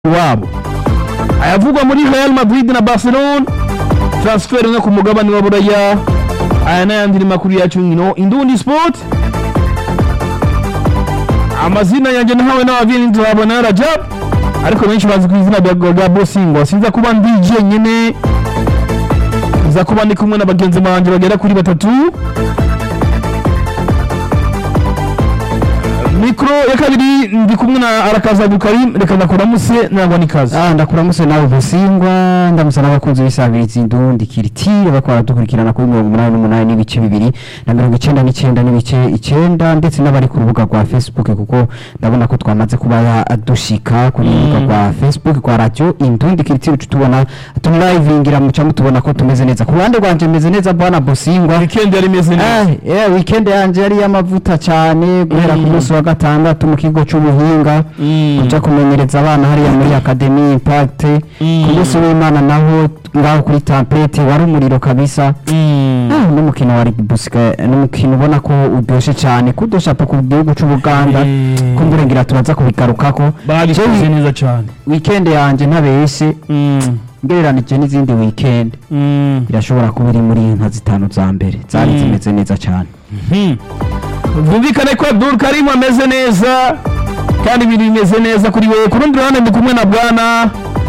wabo ayavugwa muri Real Madrid na Barcelona transfer no ku mugabane wa Buraya aya n'ayandi ni makuru yacu nkino Indundi Sport amazina yanjye nahawe n'abavyeyi nzabona Rajab ariko benshi bazi ku izina rya Gabo Singwa sinza kuba ndi jenyene nza kuba ndi kumwe na bagenzi banje bagera kuri batatu mikro ya kabiri ndi kumwe na arakaza Abdulkarim reka ndakuramuse nangwa nikaze Ah, ndakuramutse nawe Busingwa ndamutse n'abakunzi b'isabirizi indundi kiritire bakora baradukurikirana kuri mirongo umunani n'umunani n'ibice bibiri na mirongo icenda n'icenda n'ibice icenda ndetse n'abari ku rubuga rwa Facebook kuko ndabona ko twamaze kuba dushika kuri urubuga rwa Facebook kwa radio indundi kiritire ucu tubona tumlivingira muca mutubona ko tumeze neza ku ruhande rwanje meze neza bwana Busingwa weekend yari imeze neza Eh, yeah, weekend yanje yari y'amavuta cyane guhera ku Mm. munsi wa gatandatu mu kigo cy'ubuhinga Mm. kuja kumenyereza abana hariya muri Academy Impact Mm. ku munsi w'Imana naho ngaho kuri Tampete wari umuriro kabisa Mm. Ah, n'umukino wa rugby busika n'umukino ubona ko uryoshe cyane kudoshapo ku gihugu cy'Ubuganda Mm. kumburengira turaza kubigarukako babikoze Je, neza cyane weekend yanje ntabeshe Mm. ngereranije n'izindi weekend Mm. irashobora kuba iri muri nka zitanu za mbere zari Mm. zimeze neza cyane Hmm. Bumvikane ko Abdul Karim ameze neza kandi ibintu bimeze neza kuri wewe ku rundi ruhande ndi kumwe na bwana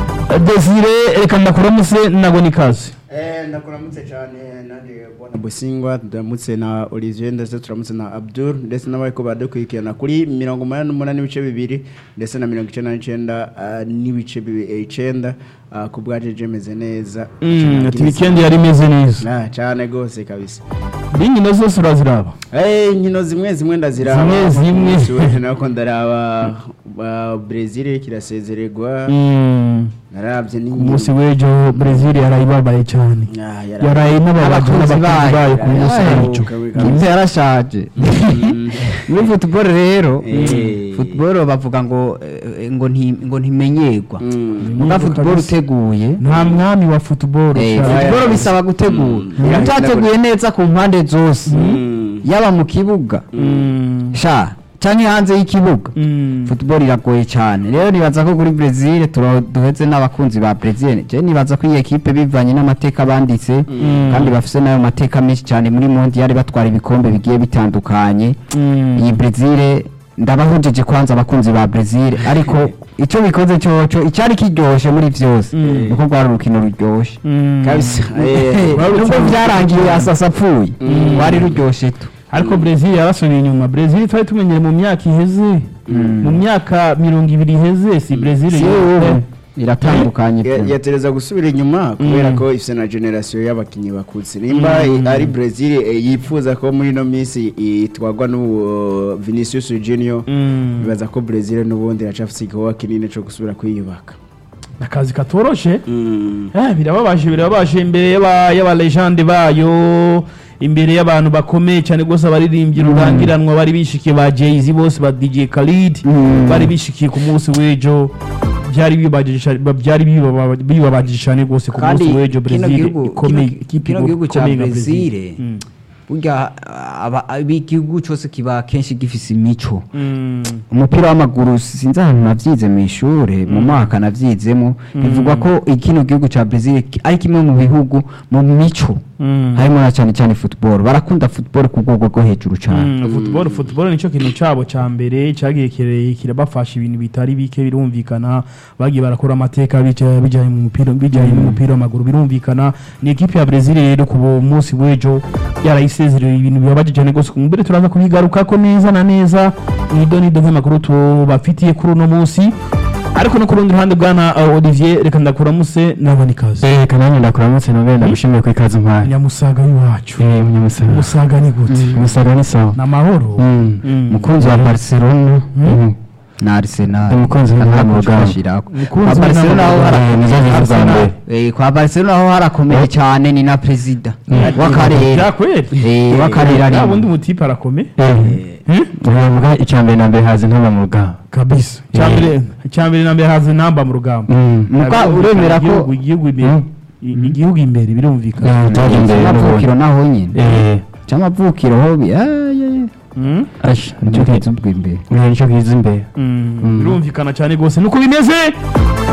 Desire reka ndakuramuse nago nikaze Eh, ndakuramutse cyane nanjye bwana Busingwa turamutse na Olivier ndetse turamutse na Abdul ndetse n'abariko badukurikirana kuri mirongo umunani n'umunani n'ibice bibiri ndetse na mirongo icenda n'icenda ah, n'ibice bibi- eh, icenda ah, ku bwaje jemeze neza Mm, ati weekend yari imeze neza Ah, cyane gose kabisa n'inkino zose uraziraba Eh, inkino zimwe zimwe ndaziraba Zimwe zimwe. Suwe, nako ndaraba ba Brazil kirasezererwa Mm. naravye ku n'inkino munsi w'ejo Brazil yarayibabaye cyane Ah, yara- yaraye n'ababaje Abakunzi n'abakunzi bayo. bayo ku munsi Ay. w'ejo Kabisa. impe yarashaje Mm. muri football rero Eh. football bavuga ngo eh, ngo nti ngo ntimenyerwa Mm. muga football kabisa. uteguye nta mwami wa football eh, cyane. football bisaba gutegura Mm. utateguye neza ku mpande zose Mm. yaba mu kibuga Mm. sha canke hanze y'ikibuga Mm. football iragoye cyane rero nibaza ko kuri Brazil tura- duheze n'abakunzi ba Brazil je nibaza ko iyi ekipe bivanye n'amateka banditse kandi bafise nayo mateka menshi cyane muri mondial batwara ibikombe bigiye bitandukanye Mm. iyi Brazil ndabahojeje kwanza abakunzi ba Brazil ariko icyo bikoze cyoco icyari kiryoshe muri vyose Mm. nuko rwari urukino ruryoshe Mm. kabisa Eh, nubwo byarangiye asasa apfuye Mm. rwari ruryoshe tu ariko Brazil yarasubiye inyuma Brazil twari tumenyere mu myaka iheze mu myaka mirongo ibiri iheze si Brazil si yo- ubu iratandukanye ya- pe. yatereza gusubira inyuma kubera Mm. ko ifite na generasiyo y'abakinnyi bakutse nimba Mm. ari Brazil eh, yifuza ko muri ino minsi itwarwa n'uwo Vinicius Junior Mm. bibaza ko Brazil n'ubundi iracafise igikorwa kinini cyo gusubira kwiyubaka akazi katoroshe Mm. Eh, birababaje birababaje imbere y'aba y'aba legende bayo imbere y'abantu bakomeye cyane rwose abaririmbyi rurangiranwa bari bishikiye ba Jay-Z bose ba DJ Khalid Mm. bari bishikiye ku munsi w'ejo byari bibabajije cyane- byari bibaba- bibabajije cyane rwose ku kandi munsi w'ejo kino Brazil gihugu ikomeye kino- ikipe kino gihugu cya ikomeye nka Brazil Mm. burya aba- aba- igihugu cyose kiba kenshi gifise imico Mm. umupira w'amaguru sinzi ahantu navyize mu ishure mu mwaka navyizemo bivugwa ko kino gihugu ca Brazil ki- ari kimwe mu bihugu mu mico Mm. harimo na cyane cyane football barakunda football ku rwego rwo hejuru cyane Mm, football football nicyo kintu cyabo cya mbere cyagiye kire- kirabafasha ibintu bitari bike birumvikana bagiye barakora amateka bija- bijyanye mu mupira bijyanye n'umupira w'amaguru birumvikana ni ekipe ya Brazil rero ku munsi w'ejo yarayisezerera ibintu bibabaje cyane rwose mbere turaza kubigarukako neza na neza nido nido nk'amakuru tubafitiye kuri uno munsi ariko no ku rundi ruhande bwana uh, Olivier reka ndakuramuse nabona ikaze eh kananye ndakuramutse nobere ndagushimiye ku ikaze mpaye nyamusaga w'iwacu eh munyamusaga musaga ni gute musaga ni sawa ni amahoro Mm. Mm. mukunzi wa Barcelona Mm. na Arsenal umukunzi w'intara mu rugamba Mukunzi kwa w'intara Barcelona mu aho rugamba. hara- Eh, nizo ziza za Arsenal. mbere. eh, kwa Barcelona aho harakomeye cyane ni na perezida Mm. w'akarere byakweri Eh, w'akarere ari ya bundi mutipe arakomeye eh uvuga icyambere na mbere hazi ntaba mu rugamba kabisa Eh. cyambere cyambere na mbere haza namba mu rugamba Mm. Muka Birumvikana, uremera ko- igihugu- igihugu imbere Mm. i- igihugu imbere birumvikana Eh, utaje imbere cy'amavukiro n'ubundi. naho nyine eh cy'amavukiro ho bi- ah, yeah, yeah. Mm? asha nicyo kiza ubwa imbere Mm. nicyo kiza imbere Mm. birumvikana cyane rwose nuko bimeze